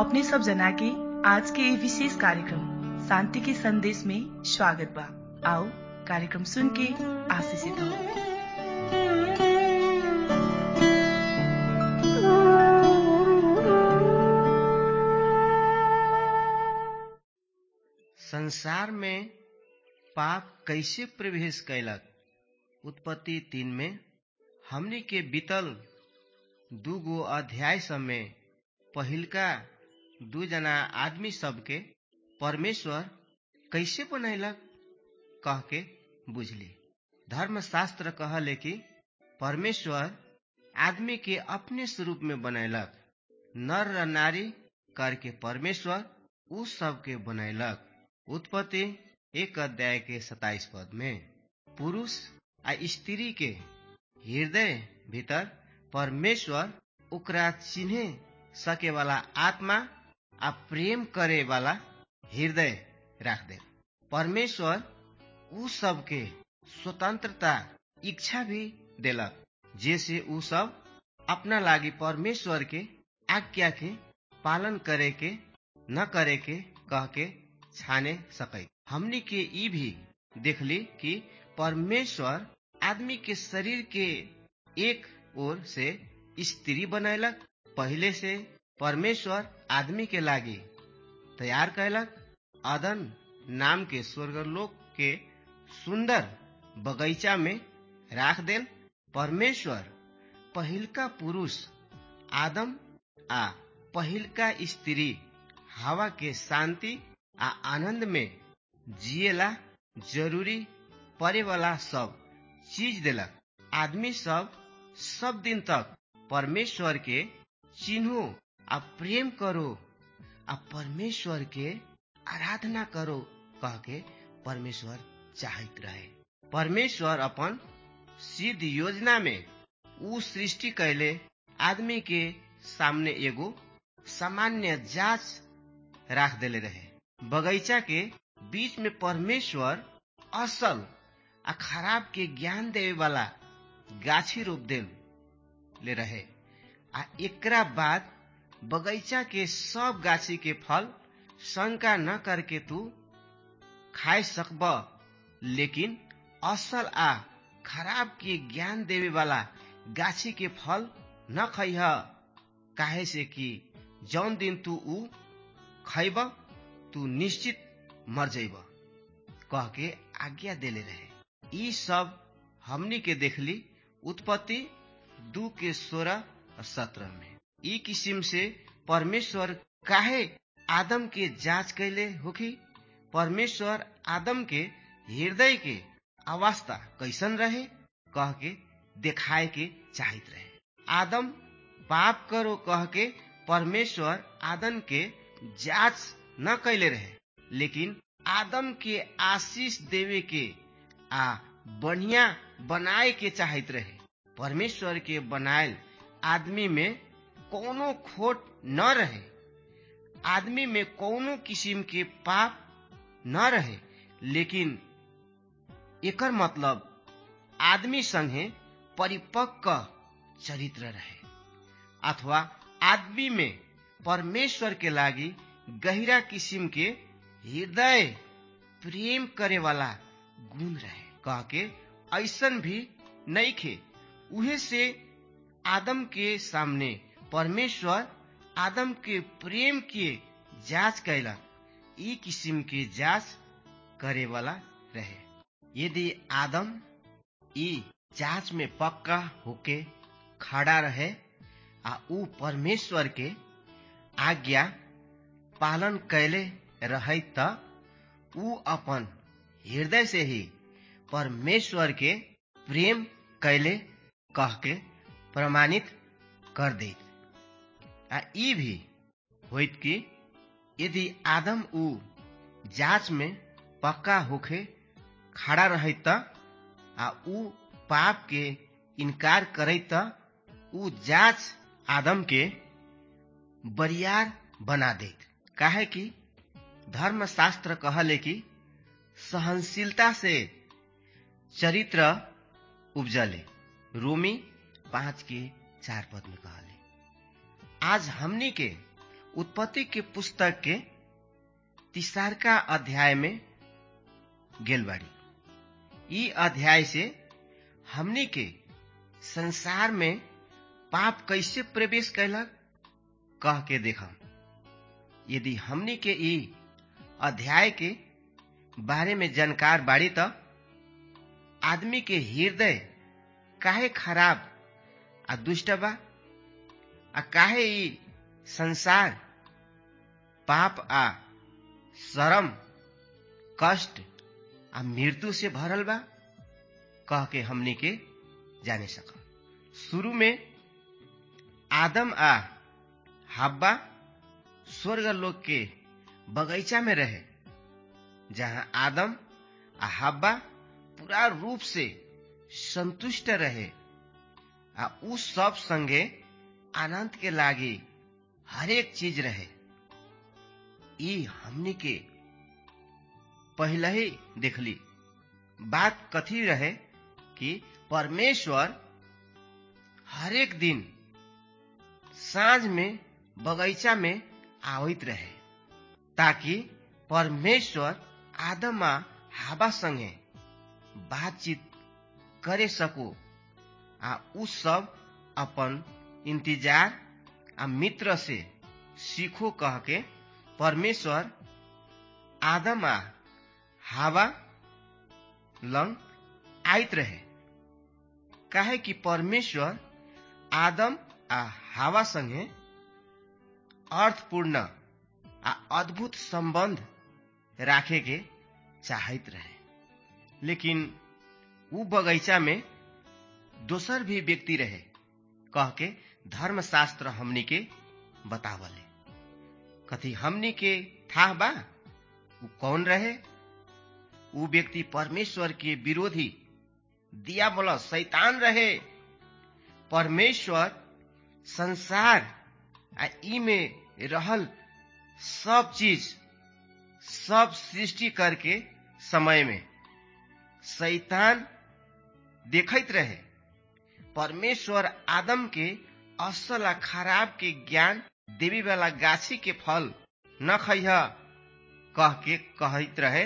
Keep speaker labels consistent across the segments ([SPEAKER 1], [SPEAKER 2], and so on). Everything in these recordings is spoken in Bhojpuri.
[SPEAKER 1] अपने सब जना के आज के ये विशेष कार्यक्रम शांति के संदेश में स्वागत बा आओ कार्यक्रम सुन के आशीषित हो
[SPEAKER 2] संसार में पाप कैसे प्रवेश कैलक उत्पत्ति तीन में हमनी के बीतल दू गो अध्याय सब में पहिलका दू जना आदमी सबके परमेश्वर कैसे बनैलक कह के बुझली धर्मशास्त्र कहले कि परमेश्वर आदमी के अपने स्वरूप में बनैलक नर र नारी करके परमेश्वर उ सबके बनैलक उत्पत्ति एक अध्याय के सताइस पद में पुरुष आ स्त्री के हृदय भीतर परमेश्वर ओकरा चिन्हे सके वाला आत्मा आ प्रेम करे वाला हृदय राख दे परमेश्वर उ सबके स्वतंत्रता इच्छा भी देलक जैसे उ सब अपना लागी परमेश्वर के आज्ञा के पालन करे के न करे के कह के छाने सकै हमनी के ई भी देखली कि परमेश्वर आदमी के शरीर के एक ओर से स्त्री बनैलक पहले से परमेश्वर आदमी के लागी तैयार कैलक अदन नाम के स्वर्गलोक के सुंदर बगीचा में राख देल परमेश्वर पहिलका पुरुष आदम आ पहिलका स्त्री हवा के शांति आ आनंद में जिएला जरूरी परे वाला सब चीज देलक आदमी सब सब दिन तक परमेश्वर के चिन्हो आ प्रेम करो आ परमेश्वर के आराधना करो कह के परमेश्वर चाहत रहे परमेश्वर अपन सिद्ध योजना में उ सृष्टि कैले आदमी के सामने एगो सामान्य जांच राख देले रहे बगीचा के बीच में परमेश्वर असल आ खराब के ज्ञान देवे वाला गाछी रोप देल ले रहे आ एकरा बाद बगीचा के सब गाछी के फल शंका न करके तू खाए सकब लेकिन असल आ खराब के ज्ञान देवे वाला गाछी के फल न खैह काहे से कि जौन दिन तू ऊ खैब तू निश्चित मर जैब कह के आज्ञा देले रहे ई सब हमनी के देखली उत्पत्ति दू के सोलह और सत्रह में ई किस्म से परमेश्वर काहे आदम के जांच कैले होखी परमेश्वर आदम के हृदय के अवस्था कैसन रहे कह के देखाए के चाहत रहे आदम पाप करो कह के परमेश्वर आदम के जांच न कैले रहे लेकिन आदम के आशीष देवे के आ बढ़िया बनाए के चाहत रहे परमेश्वर के बनायल आदमी में कोनो खोट न रहे आदमी में कोनो किस्म के पाप न रहे लेकिन एकर मतलब आदमी संगे परिपक्व चरित्र रहे अथवा आदमी में परमेश्वर के लागी गहरा किस्म के हृदय प्रेम करे वाला गुण रहे कह के ऐसन भी नहीं खे उहे से आदम के सामने परमेश्वर आदम के प्रेम के जांच कैलक ई किस्म के जांच करे वाला रहे यदि आदम ई जांच में पक्का होके खड़ा रहे आ ऊ परमेश्वर के आज्ञा पालन कैले रहे त ऊ अपन हृदय से ही परमेश्वर के प्रेम कैले कह के प्रमाणित कर दे आ ई भी होइत कि यदि आदम ऊ जांच में पक्का होके खड़ा रहे त आ ऊ पाप के इनकार करे त ऊ जांच आदम के बरियार बना दे काहे कि धर्मशास्त्र कहले कि सहनशीलता से चरित्र उपजले रोमी पांच के चार पद में कहले आज हमनी के उत्पत्ति के पुस्तक के तिसारका अध्याय में गेल बाड़ी ई अध्याय से हमनी के संसार में पाप कैसे प्रवेश कैलक कह के देखम यदि हमनी के ई अध्याय के बारे में जानकार बाड़ी त आदमी के हृदय काहे खराब आ दुष्ट बा आ काहे ई संसार पाप आ शरम कष्ट आ मृत्यु से भरल बा कह के हमनी के जाने सकम शुरू में आदम आ हब्बा स्वर्ग लोक के बगीचा में रहे जहां आदम आ हब्बा पूरा रूप से संतुष्ट रहे आ उ सब संगे आनंद के लागी हरेक चीज रहे ई हमनी के पहले ही देखली बात कथी रहे कि परमेश्वर हरेक दिन साँझ में बगीचा में आवित रहे ताकि परमेश्वर आदम आ हवा संगे बातचीत करे सको आ उ सब अपन इंतजार आ मित्र से सीखो कह के परमेश्वर आदम आ हवा लंग आइत रहे काहे कि परमेश्वर आदम आ हवा संगे अर्थपूर्ण आ अद्भुत संबंध राखे के चाहत रहे लेकिन उ बगीचा में दोसर भी व्यक्ति रहे कह के धर्मशास्त्र हमनी के बतावले कथी हमनी के था बा उ कौन रहे उ व्यक्ति परमेश्वर के विरोधी दिया बोला शैतान रहे परमेश्वर संसार आ ई में रहल सब चीज सब सृष्टि करके समय में शैतान देखत रहे परमेश्वर आदम के असल आ खराब के ज्ञान देवी वाला गाछी के फल न खैह कह के कहत रहे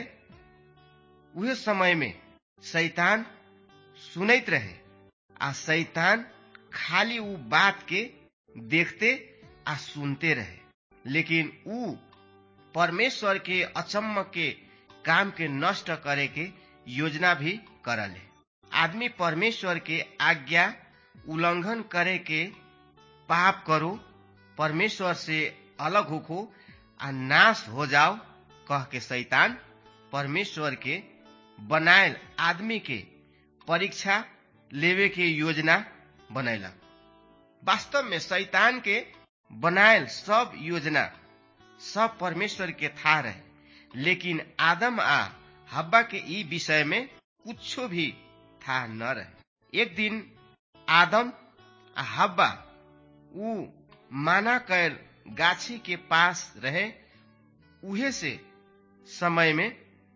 [SPEAKER 2] उहे समय में शैतान सुनैत रहे आ शैतान खाली उ बात के देखते आ सुनते रहे लेकिन उ परमेश्वर के अचम्म के काम के नष्ट करे के योजना भी करले आदमी परमेश्वर के आज्ञा उल्लंघन करे के पाप करो परमेश्वर से अलग होखो आ नाश हो जाओ कह के शैतान परमेश्वर के बनायल आदमी के परीक्षा लेवे के योजना बनैला वास्तव में शैतान के बनायल सब योजना सब परमेश्वर के था रहे लेकिन आदम आ हब्बा के ई विषय में कुछो भी था न रहे एक दिन आदम आ हब्बा उ माना कैल गाछी के पास रहे उहे से समय में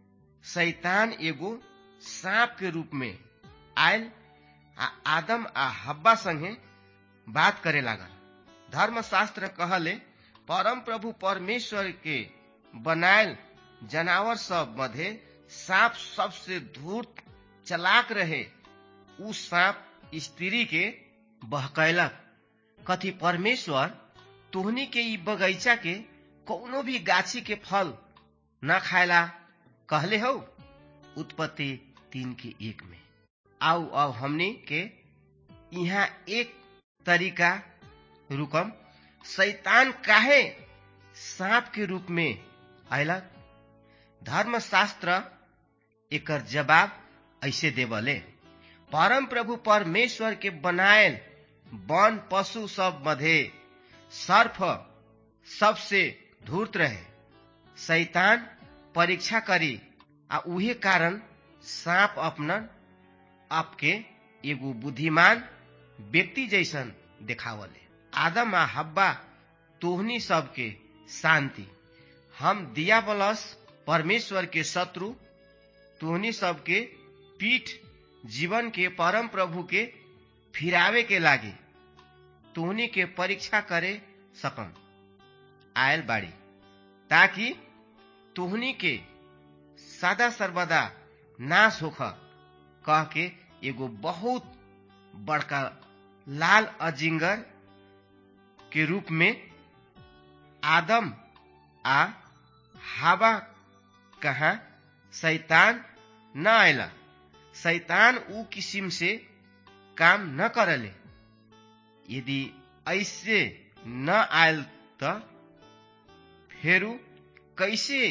[SPEAKER 2] शैतान एगो सांप के रूप में आयल आ आदम आ हब्बा संगे बात करे लागल धर्मशास्त्र कहले परम प्रभु परमेश्वर के बनायल जनावर सब मध्य सांप सबसे धूर्त चलाक रहे उ सांप स्त्री के बहकैलक कथी परमेश्वर तोहनी के ई बगैचा के कौनो भी गाछी के फल न खायला कहले हो उत्पत्ति तीन के एक में आओ अब हमनी के यहाँ एक तरीका रुकम शैतान काहे सांप के रूप में अयलक धर्मशास्त्र एकर जवाब ऐसे देवले परम प्रभु परमेश्वर के बनायल वन पशु सब मध्य सर्फ सबसे धूर्त रहे शैतान परीक्षा करी आ उहे कारण सांप अपना आपके एगो बुद्धिमान व्यक्ति जैसन देखावले आदम आ हब्बा तोहनी सबके शांति हम दिया बलस परमेश्वर के शत्रु तोहनी सबके पीठ जीवन के परम प्रभु के फिरावे के लागे तोहनी के परीक्षा करे सकम आयल बाड़ी ताकि तोहनी के सदा सर्वदा नाश होख कह के एगो बहुत बड़का लाल अजिंगर के रूप में आदम आ हवा कहा शैतान न आयला शैतान ऊ किसिम से काम न करले यदि ऐसे न आयल त फेरू कैसे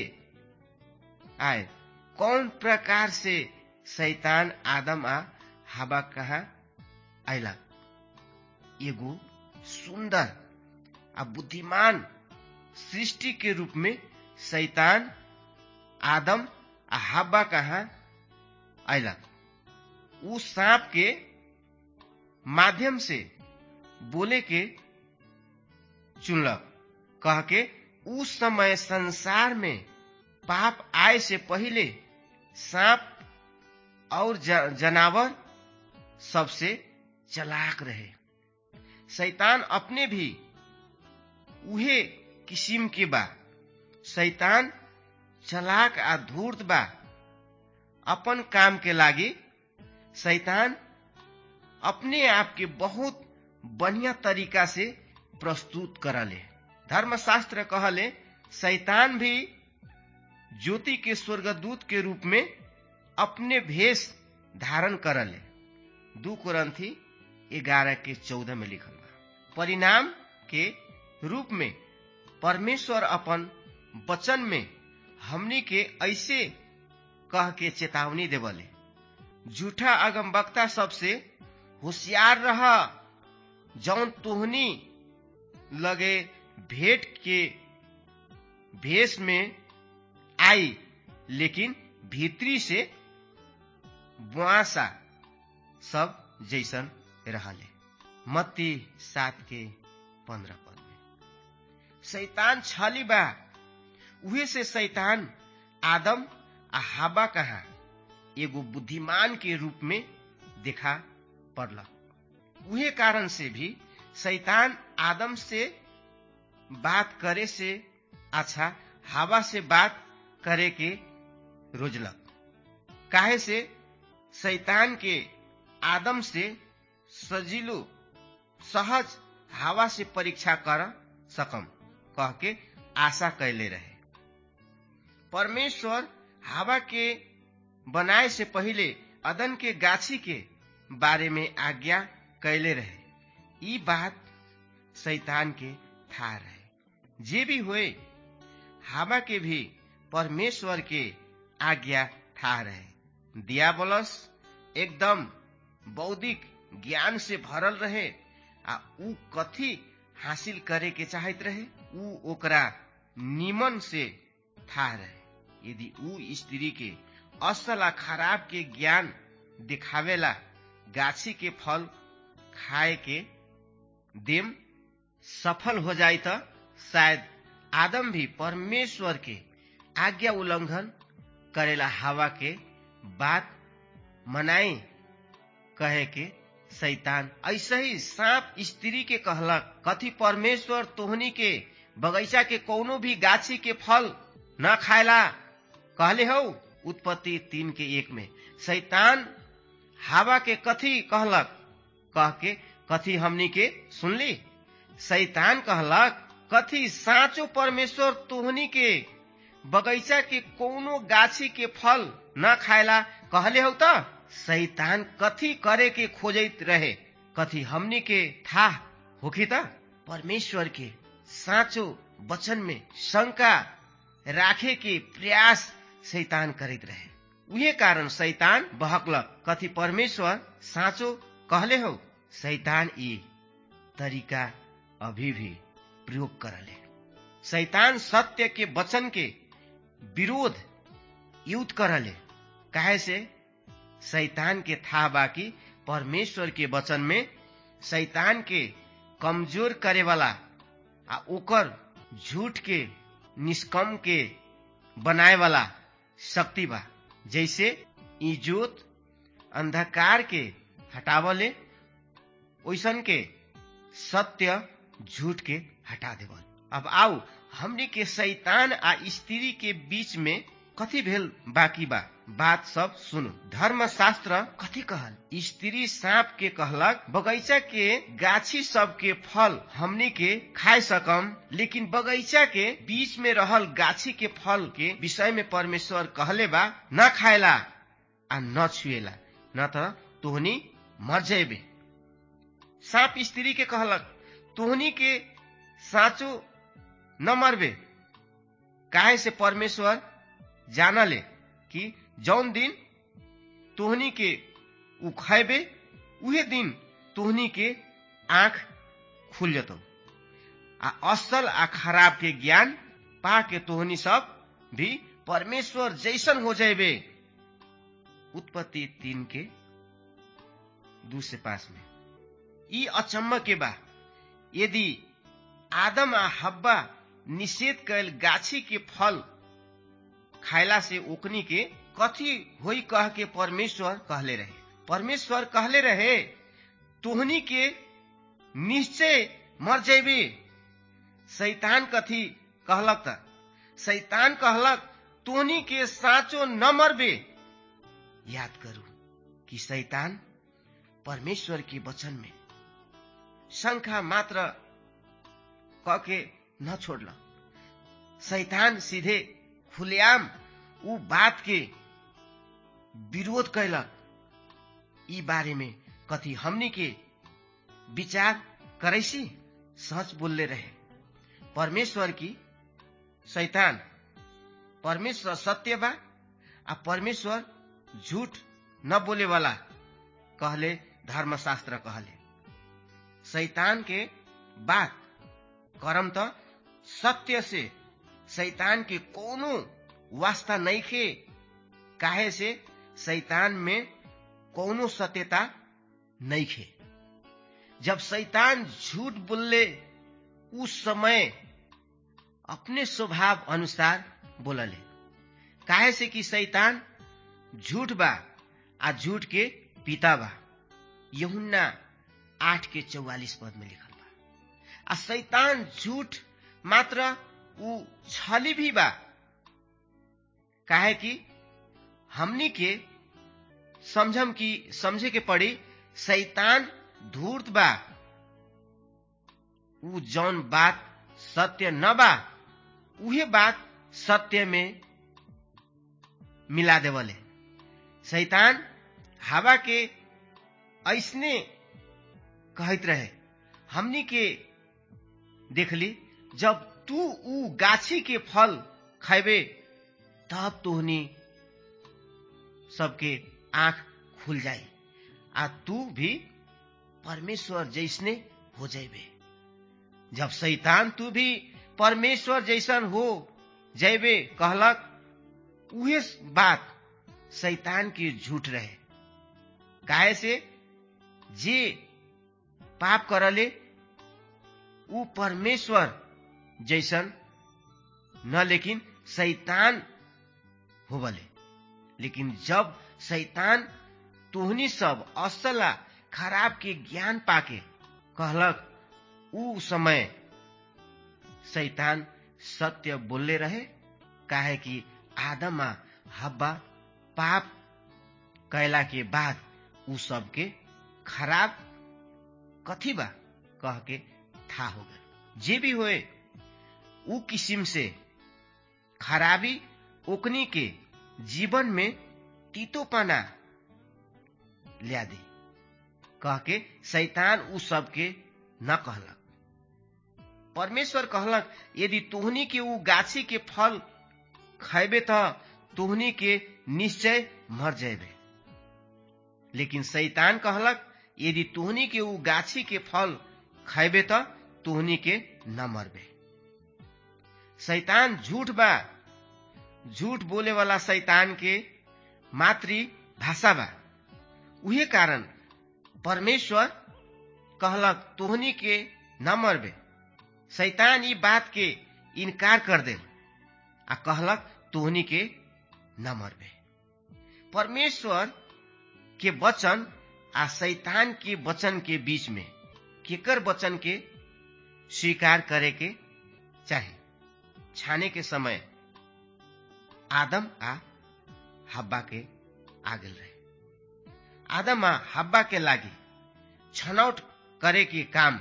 [SPEAKER 2] आए कौन प्रकार से शैतान आदम आ हवा कहा आयला एगो सुंदर आ बुद्धिमान सृष्टि के रूप में शैतान आदम आ हवा कहा आयला उ सांप के माध्यम से बोले के चुनलक कह के उस समय संसार में पाप आए से पहले सांप और जनावर सबसे चलाक रहे शैतान अपने भी उहे किस्म के बा शैतान चलाक आ धूर्त बा अपन काम के लागी शैतान अपने आप के बहुत बढ़िया तरीका से प्रस्तुत करले धर्मशास्त्र कहले शैतान भी ज्योति के स्वर्गदूत के रूप में अपने भेष धारण करले दू कुरंथी ग्यारह के चौदह में लिखल बा परिणाम के रूप में परमेश्वर अपन वचन में हमनी के ऐसे कह के चेतावनी देवले झूठा अगमवक्ता सबसे होशियार रह जौन तोहनी लगे भेंट के भेष में आई लेकिन भीतरी से बुआसा सब जैसन रहले मत्ती सात के पंद्रह पद में शैतान छली बा उहे से शैतान आदम आ हाबा कहा एगो बुद्धिमान के रूप में देखा पड़ला उहे कारण से भी शैतान आदम से बात करे से अच्छा हवा से बात करे के रोजलक काहे से शैतान के आदम से सजिलो सहज हवा से परीक्षा कर सकम कह के आशा कैले रहे परमेश्वर हवा के बनाए से पहले अदन के गाछी के बारे में आज्ञा कैले रहे ई बात शैतान के था रहे जे भी हुए हवा के भी परमेश्वर के आज्ञा था रहे दियाबलस एकदम बौद्धिक ज्ञान से भरल रहे आ ऊ कथी हासिल करे के चाहत रहे ऊ ओकरा निमन से था रहे यदि ऊ स्त्री के असल आ खराब के ज्ञान दिखावेला गाछी के फल खाए के देम सफल हो जाए तो शायद आदम भी परमेश्वर के आज्ञा उल्लंघन करेला हवा के बात मनाई कहे के शैतान ऐसे ही सांप स्त्री के कहलक कथी परमेश्वर तोहनी के बगैचा के कोनो भी गाछी के फल न खाएला कहले हो उत्पत्ति तीन के एक में शैतान हवा के कथी कहलक कह के कथी हमनी के सुनली शैतान कहलक कथी साचो परमेश्वर तोहनी के बगैचा के कोनो गाछी के फल न खाएला कहले हो त शैतान कथी करे के खोजत रहे कथी हमनी के था होखी त परमेश्वर के साचो वचन में शंका राखे के प्रयास शैतान करत रहे उहे कारण शैतान बहकलक कथी परमेश्वर साचो कहले हो शैतान ई तरीका अभी भी प्रयोग करले शैतान सत्य के वचन के विरोध युद्ध करले काहे से शैतान के था बाकी परमेश्वर के वचन में शैतान के कमजोर करे वाला आ ओकर झूठ के निष्कम के बनाए वाला शक्ति बा जैसे इजोत अंधकार के हटावले ओइसन के सत्य झूठ के हटा देवल अब आओ हमनी के शैतान आ स्त्री के बीच में कथी भेल बाकी बा बात सब सुनु धर्मशास्त्र कथी कहल स्त्री सांप के कहलक बगैचा के गाछी सब के फल हमनी के खाए सकम लेकिन बगैचा के बीच में रहल गाछी के फल के विषय में परमेश्वर कहले बा न खाएला आ न छुएला न त तोहनी मर जेबे सांप स्त्री के कहलक तोहनी के साँचो न मरबे काहे से परमेश्वर जानले कि जौन दिन तोहनी के उ खैबे उहे दिन तोहनी के आंख खुल जतौ आ असल आ खराब के ज्ञान पा के तोहनी सब भी परमेश्वर जैसन हो जाबे उत्पत्ति तीन के दू से पास में ई अचम्म के बा यदि आदम आ हब्बा निषेध कैल गाछी के फल खायला से ओकनी के कथी होई कह के परमेश्वर कहले रहे परमेश्वर कहले रहे तोहनी के निश्चय मर जेबे शैतान कथी कहलक त शैतान कहलक तोहनी के साँचो न मरबे याद करू कि शैतान परमेश्वर के वचन में शंखा मात्र क के न छोड़ल शैतान सीधे खुलेआम उ बात के विरोध कैलक ई बारे में कथी हमनी के विचार करैसी सच बोलले रहे परमेश्वर की शैतान परमेश्वर सत्य बा आ परमेश्वर झूठ न बोले वाला कहले धर्मशास्त्र कहले शैतान के बात करम त सत्य से शैतान के कोनो वास्ता नहीं खे काहे से शैतान में कोनो सत्यता नहीं खे जब शैतान झूठ बोलले उस समय अपने स्वभाव अनुसार बोलले काहे से कि शैतान झूठ बा आ झूठ के पिता बा यहुन्ना आठ के चौवालिस पद में लिखल बा आ शैतान झूठ मात्र उ छली भी बा काहे कि हमनी के समझम कि समझे के पड़ी शैतान धूर्त बा उ जौन बात सत्य न बा उहे बात सत्य में मिला देवले शैतान हवा के ऐसने कहत रहे हमनी के देखली जब तू उ गाछी के फल खैबे तब तोहनी सबके आंख खुल जाई आ तू भी परमेश्वर जैसने हो जाबे जब शैतान तू भी परमेश्वर जैसन हो जैबे कहलक उहे बात शैतान के झूठ रहे काहे से जे पाप करले उ परमेश्वर जैसन न लेकिन शैतान होबले लेकिन जब शैतान तोहनी सब असला खराब के ज्ञान पाके कहलक उ समय शैतान सत्य बोलले रहे काहे कि आदम आ हब्बा पाप कैला के बाद उ सबके खराब कथी बा कह के था हो गए जे भी होए उ किस्म से खराबी ओकनी के जीवन में तीतोपना लिया दे कह के शैतान उ सबके न कहलक परमेश्वर कहलक यदि तोहनी के उ गाछी के फल खैबे त तोहनी के निश्चय मर जेबे लेकिन शैतान कहलक यदि तोहनी के उ गाछी के फल खैबे त तोहनी के न मरबे शैतान झूठ बा झूठ बोले वाला शैतान के मातृ भाषा बा उहे कारण परमेश्वर कहलक तोहनी के न मरबे शैतान ई बात के इनकार कर दे आ कहलक तोहनी के न मरबे परमेश्वर के वचन आ शैतान के वचन के बीच में केकर वचन के स्वीकार करे के चाहे छाने के समय आदम आ हब्बा के आ गेल रहे आदम आ हब्बा के लागी छनौट करे के काम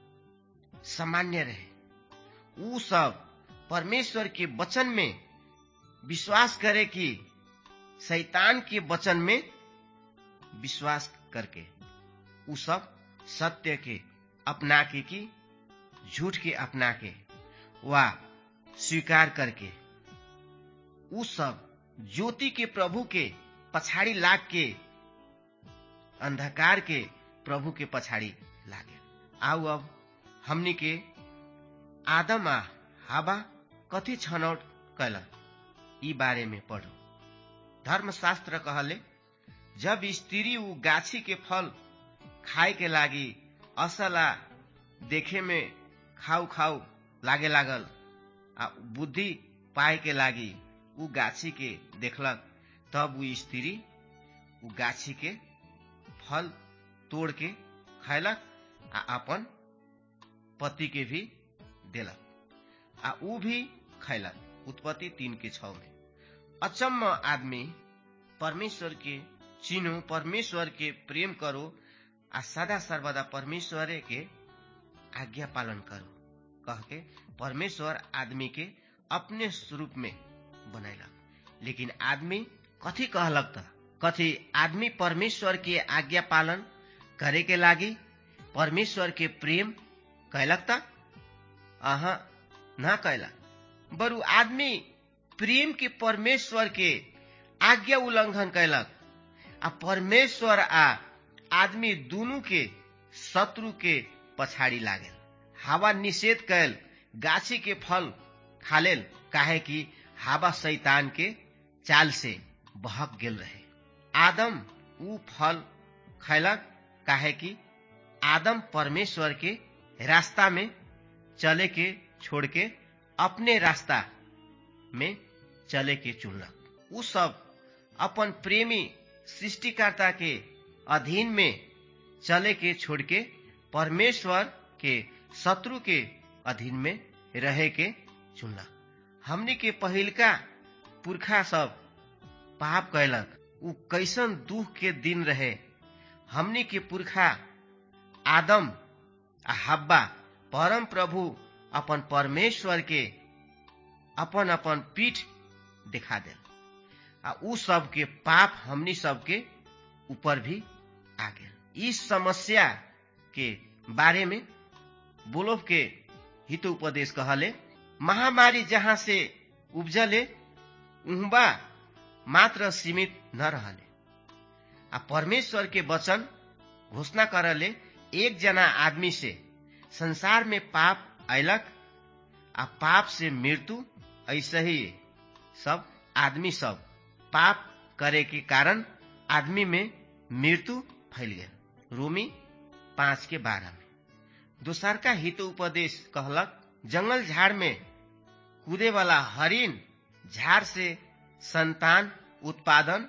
[SPEAKER 2] सामान्य रहे ऊ सब परमेश्वर के वचन में विश्वास करे कि शैतान के वचन में विश्वास करके ऊ सब सत्य के अपना के कि झूठ के अपना के वा स्वीकार करके ऊ सब ज्योति के प्रभु के पछाड़ी लाग के अंधकार के प्रभु के पछाड़ी लागे आउ अब हमनी के आदम आ हाबा कथी छनौट कैल ई बारे में पढ़ो धर्मशास्त्र कहले जब स्त्री ऊ गाछी के फल खाए के लागी असला देखे में खाउ खाउ लागे लागल आ बुद्धि पाए के लागी ऊ गाछी के देखलक तब ऊ स्त्री ऊ गाछी के फल तोड़ के खैलक आ अपन पति के भी देलक आ ऊ भी खैलक उत्पत्ति तीन के छ में अचम्म आदमी परमेश्वर के चिन्हो परमेश्वर के प्रेम करो आ सदा सर्वदा परमेश्वर के आज्ञा पालन करो कह के परमेश्वर आदमी के अपने स्वरूप में बनैलक लेकिन आदमी कथी कहलक त कथी आदमी परमेश्वर के आज्ञा पालन करे के लागी परमेश्वर के प्रेम कैलक त अह न कैलक बरु आदमी प्रेम के परमेश्वर के आज्ञा उल्लंघन कैलक आ परमेश्वर आ आदमी दुनू के शत्रु के पछाड़ी लागल हवा निषेध कैल गाछी के फल खालेल काहे कि हवा शैतान के चाल से बहक गेल रहे आदम ऊ फल खैलक काहे कि आदम परमेश्वर के रास्ता में चले के छोड़ के अपने रास्ता में चले के चुनलक ऊ सब अपन प्रेमी सृष्टिकर्ता के अधीन में चले के छोड़ के परमेश्वर के शत्रु के अधीन में रहे के चुनलक हमनी के पहिलका पुरखा सब पाप कैलक ऊ कैसन दुख के दिन रहे हमनी के पुरखा आदम आ हब्बा परम प्रभु अपन परमेश्वर के अपन अपन पीठ दिखा दे आ ऊ सब के पाप हमनी सब के ऊपर भी आ गए इस समस्या के बारे में बोलोव के हित उपदेश कहले महामारी जहाँ से उपजले उहबा मात्र सीमित न रहले आ परमेश्वर के वचन घोषणा करले एक जना आदमी से संसार में पाप अयलक आ पाप से मृत्यु ऐसे ही सब आदमी सब पाप करे के कारण आदमी में मृत्यु फैल गया रोमी पांच के बारह में दोसर का हित उपदेश कहलक जंगल झाड़ में कूदे वाला हरिन झाड़ से संतान उत्पादन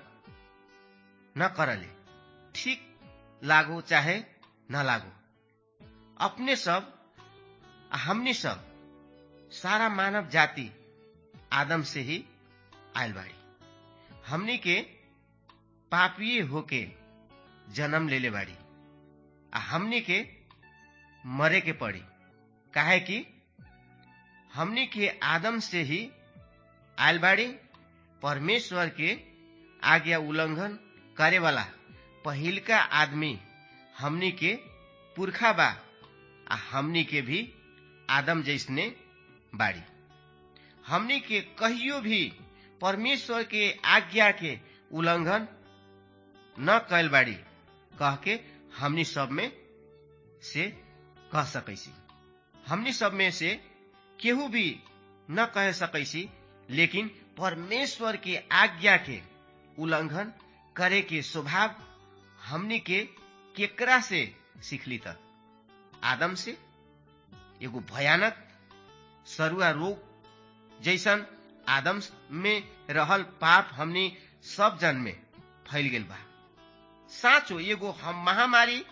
[SPEAKER 2] न करले ठीक लागो चाहे न लागो अपने सब हमने सब सारा मानव जाति आदम से ही आयल बाड़ी हमनी के पापीय होके जन्म लेले बाड़ी आ हमनी के मरे के पड़ी काहे कि हमनी के आदम से ही आयल बाड़ी परमेश्वर के आज्ञा उल्लंघन करे वाला पहिलका आदमी हमनी के पुरखा बा आ हमनी के भी आदम जैसने बाड़ी हमनी के कहियो भी परमेश्वर के आज्ञा के उल्लंघन न कैल बाड़ी कह के हमनी सब में से कह सकैसी हमनी सब में से केहू भी न कह सकैसी लेकिन परमेश्वर के आज्ञा के उल्लंघन करे के स्वभाव हमनी के केकरा से सीखली त आदम से एगो भयानक सरुआ रोग जैसन आदम में रहल पाप हमनी सब जन में फैल गेल बा साँचो एगो हम महामारी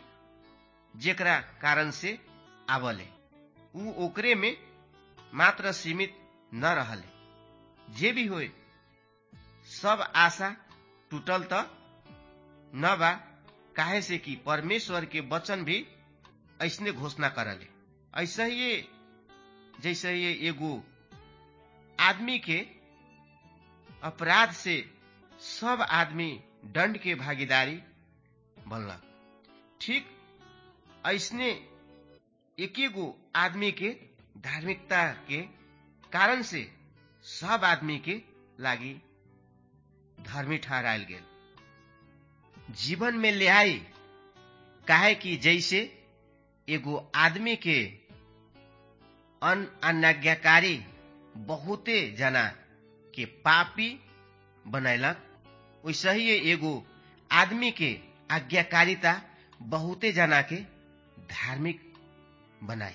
[SPEAKER 2] जेकरा कारण से आवले ऊ ओकरे में मात्र सीमित न रहले जे भी होए सब आशा टूटल त न बा काहे से कि परमेश्वर के वचन भी ऐसने घोषणा करले ऐसा ही जैसे ये एगो आदमी के अपराध से सब आदमी दंड के भागीदारी बनलक ठीक ऐसने एकेगो आदमी के धार्मिकता के कारण से सब आदमी के लागी धर्मी ठहरायल गेल जीवन में ले आई काहे कि जैसे एगो आदमी के अन अनाज्ञाकारी बहुते जना के पापी बनैलक वैसे ही एगो आदमी के आज्ञाकारिता बहुते जना के धार्मिक बनाई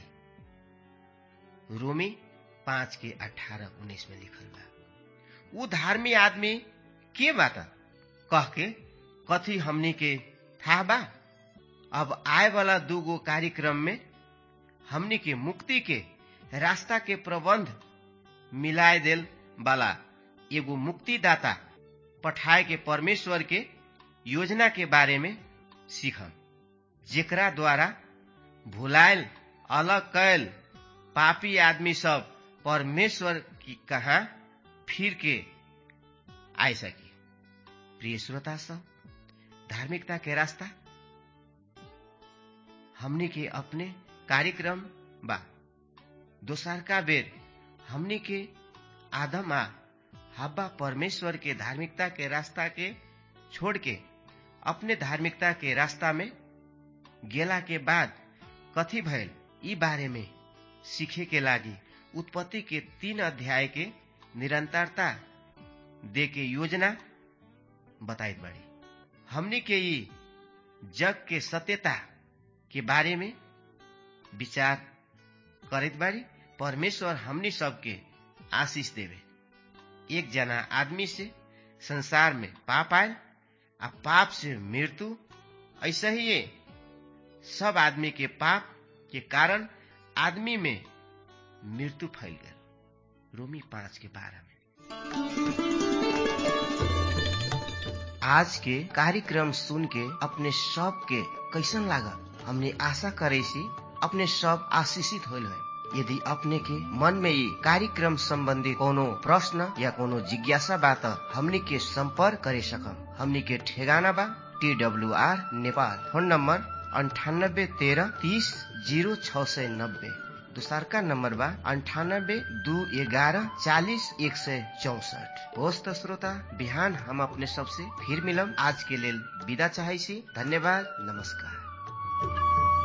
[SPEAKER 2] रोमी पांच के अठारह उन्नीस में लिखल बा ऊ धार्मी आदमी के बात कह के कथी हमनी के था बा अब आए वाला दूगो कार्यक्रम में हमनी के मुक्ति के रास्ता के प्रबंध मिलाए देल वाला एगो मुक्तिदाता पठाए के परमेश्वर के योजना के बारे में सीखम जेकरा द्वारा भुलायल अलग कैल पापी आदमी सब परमेश्वर की कहा फिर के आए सकी प्रिय श्रोता सब धार्मिकता के रास्ता हमनी के अपने कार्यक्रम बा दोसर का बेर हमनी के आदम आ हब्बा परमेश्वर के धार्मिकता के रास्ता के छोड़ के अपने धार्मिकता के रास्ता में गेला के बाद कथी भइल ई बारे में सीखे के लागी उत्पत्ति के तीन अध्याय के निरंतरता दे के योजना बताइत बाड़ी हमनी के ई जग के सत्यता के बारे में विचार करत बाड़ी परमेश्वर हमनी सबके आशीष देवे एक जना आदमी से संसार में पाप आयल आ पाप से मृत्यु ऐसा ही ये सब आदमी के पाप के कारण आदमी में मृत्यु फैल गया रोमी पांच के बारह में आज के कार्यक्रम सुन के अपने सब के कैसन लागल हमने आशा करे सी अपने सब आशीषित होल है यदि अपने के मन में ये कार्यक्रम संबंधी कोनो प्रश्न या कोनो जिज्ञासा बा त हमनी के संपर्क करे सकम हमनी के ठेगाना बा T W R Nepal phone number अंठानब्बे तेरह तीस जीरो छ सय नब्बे दोसरका नम्बर बा अंठानब्बे दू ग्यारह चालीस एक सय चौसठ होस् त श्रोता बिहान हम अपने सबसे फिर मिलम आज के लेल विदा चाहै छी धन्यवाद नमस्कार